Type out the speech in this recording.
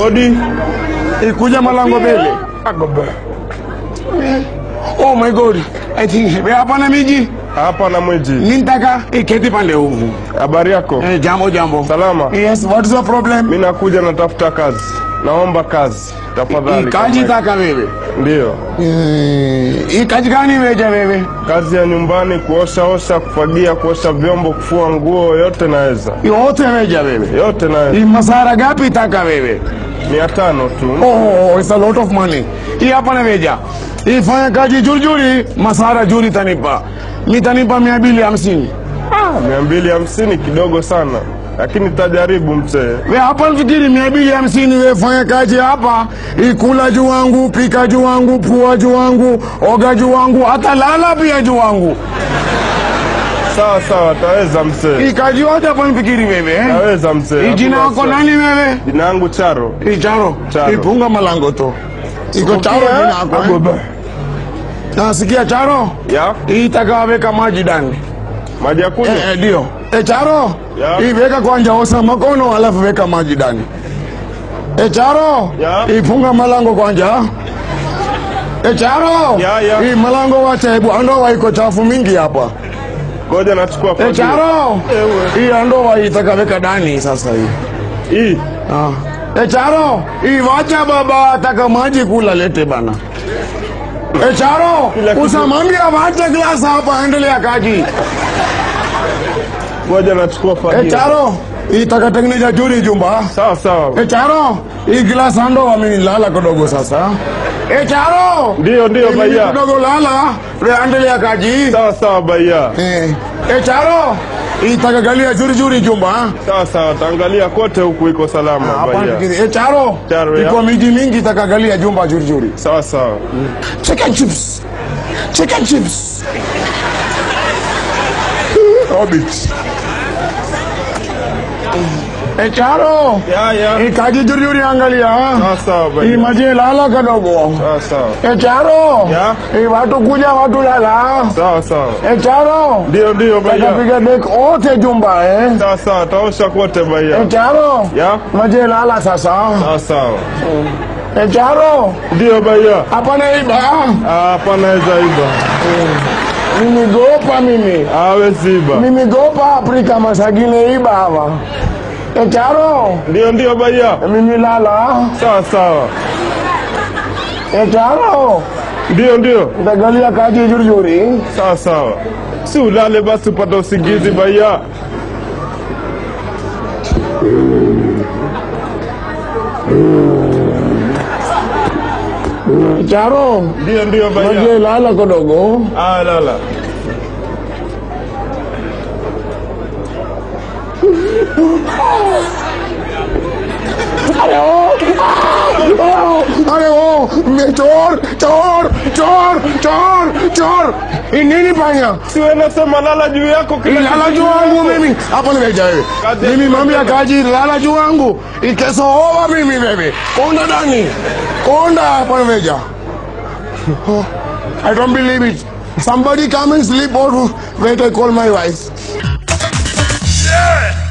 Odi. ikuja malango mbele. Agobe. Oh my god. I think we hapa na miji. Hapa na mwiji. Nintaka iketi pande huku. Habari yako? Eh, jambo jambo. Salama. Yes, what is the problem? Mimi nakuja natafuta kazi. Naomba kazi. Tafadhali. Ikaji taka wewe. Ndio. Eh, ikaji gani weja wewe? Kazi ya nyumbani, kuosha osha, kufagia, kuosha vyombo, kufua nguo, yote naweza. Yote weja wewe. Yote Ni naweza. masara gapi taka wewe? Mia tano tu. Oh, it's a lot of money. Hii hapa na weja. Ifanya kazi juri juri, masara juri tanipa. Mitanipa mia mbili hamsini. Mia mbili hamsini kidogo sana, lakini tajaribu mzee. We hapa nafikiri mia mbili hamsini we fanya kazi hapa, ikula juu wangu, pika juu wangu, pua juu wangu, oga juu wangu, hata lala pia juu wangu. Sawa sawa, taweza mzee. Ikaji yote hapa nafikiri wewe. eh? Taweza mzee. Hii jina Hakuna wako wasiwasi. nani wewe? Jina yangu Charo. Hii Charo. Charo. Ipunga malango to. Iko Charo Sikia, jina yako. eh? Agobe. Nasikia Charo. Ya, Hii itakaweka maji ndani. maji ya kunywa. Eh, eh, ndio. Eh, Charo. Ya. Hii weka kwanza osha makono alafu weka maji ndani. Eh, Charo. Ya. Ifunga malango kwanza. Eh, Charo. Ya, ya. Hii malango wacha hebu andoa iko chafu mingi hapa. Ngoja nachukua Eh, fagio. Charo. Ewe. Hii andoa itakaweka ndani sasa hii. Hii. Ah. E Charo, iwacha baba ataka maji kula lete bana. E Charo, Kila kitu- usamwambia waache glass hapa endelea kaji. Ngoja nachukua fagio. E Charo, itakatengeneza juri jumba. Sawa sawa. E Charo, hii glass ando wamenilala kidogo sasa. E Charo, Ndio ndio mimi baya. kidogo lala, we endelea kaji. Sawa sawa baya. Eh, e Charo, itakagalia juri juri jumba. Sawa sawa, taangalia kote huku iko salama Hapa baya. nifikiri, e Charo, Charo, ya. iko miji mingi itakagalia jumba juri juri. Sawa sawa. Chicken chips. Chicken chips. Hobbit. E Charo, Ya ya. ikaji juri juri angalia. Sawa sawa Hii baya. maji lala kadogo. Sawa sawa. E Charo, Ya. hii watu kuja watu lala. Sawa sawa. E Charo, Ndio ndio baya. takapiga dek ote jumba eh. Sawa sawa, taosha kote baya. E Charo, Ya. maji lala sasa. Sawa sawa. E Charo, Ndio baya. hapana iba. Ah, Hapa naweza iba. Mimi gopa mimi. Hawezi iba. Mimi gopa Afrika masagine iba hapa. E Charo, Ndio ndio baya. mimi lala. Sawa sawa. E Charo, Ndio ndio. ndagalia kaji juri juri. Sawa sawa. Si ulale basi upate usingizi baya. E Charo, Ndio ndio baya. maji lala kidogo. Ah, lala. अरे ओ आ, अरे ओ मैं चोर चोर चोर चोर चोर hii nini panya Si wewe nasema lala juu yako kila lala kitu juu wangu yako. mimi hapo nimeja wewe Kazi- mimi mambo ya kaji lala juu wangu ikesoova mimi wewe konda ndani konda hapo nimeja Oh, I don't believe it. Somebody come and sleep or wait I call my wife. Yeah!